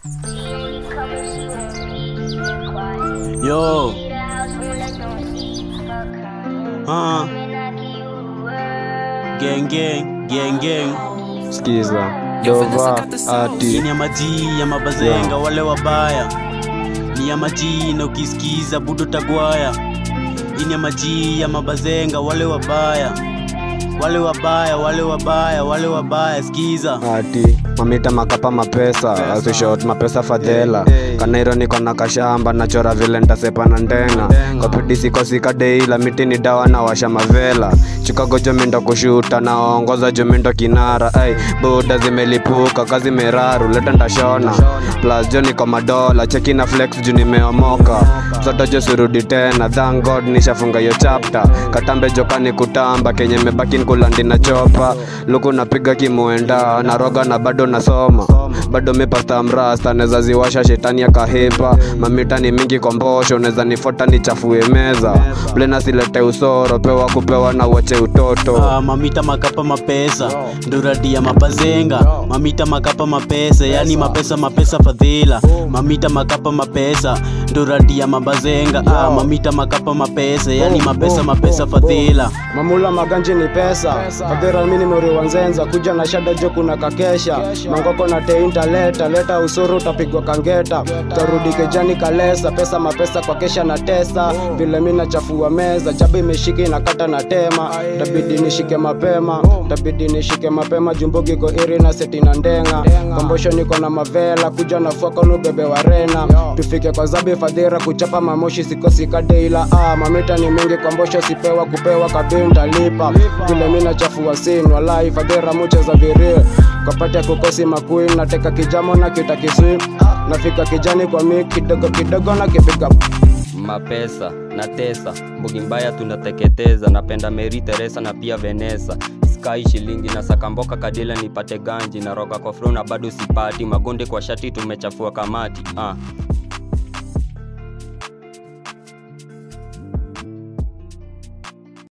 Yo. Uh. Gang gang, gang gang. Skiza Dova Hii ati ni ya maji ya mabazenga wale wabaya. Ni ya maji na ukisikiza budo tagwaya. Hii ni ya maji ya mabazenga wale wabaya. Wale wabaya, wale wabaya, wale wabaya, skiza. ati mamita makapa mapesa asishot mapesa fadhela kanairo niko na kashamba nachora vile ntasepa na ndenga kopidisikosi deila miti ni dawa na washa mavela chicago jomindo kushuta naongoza jomindo kinara ai buda zimelipuka kazi meraru leta ndashona plus jo niko madola cheki na flex juu nimeomoka zote jo sirudi tena thank god nishafunga hiyo chapter katambe jokani kutamba kenye mebaki nkulandi na chopa luku napiga kimuenda naroga na bado nasoma bado mipasta mrasta neza ziwasha shetani ya kahipa mamita ni mingi kwa mbosho neza nifota nichafue meza blena silete usoro pewa kupewa na wache utoto Ah, mamita makapa mapesa nduradi ya mabazenga mamita makapa mapesa yani mapesa mapesa fadhila mamita makapa mapesa nduradi ya mabazenga ah, mamita makapa mapesa yani mapesa mapesa fadhila mamula maganji ni pesa fadhira mini mori wanzenza kuja na shada jo kuna kakesha mangoko na teinta leta leta usuru utapigwa kangeta tarudi kejani kalesa pesa mapesa kwa kesha na tesa vile mi nachafua meza chaba imeshika inakata na tema tabidi nishike mapema tabidi nishike mapema jumbugi ko iri na seti na ndenga kombosho niko na mavela kuja na fuakonu bebe wa rena tufike kwa zabi fadhira kuchapa mamoshi sikosika deila ah, mamita ni mingi kombosho sipewa kupewa kabinda lipa vile mi nachafua sin walai fadhira muche za virie kapati ya kukosi makuin nateka kijamo na kita kiswi nafika kijani kwa mi kidogo kidogo na kipiga mapesa na tesa mbugi mbaya tunateketeza napenda meri teresa na pia venesa skai shilingi na sakamboka kadila nipate ganji na roga kwa fro na bado sipati magonde kwa shati tumechafua kamati ah.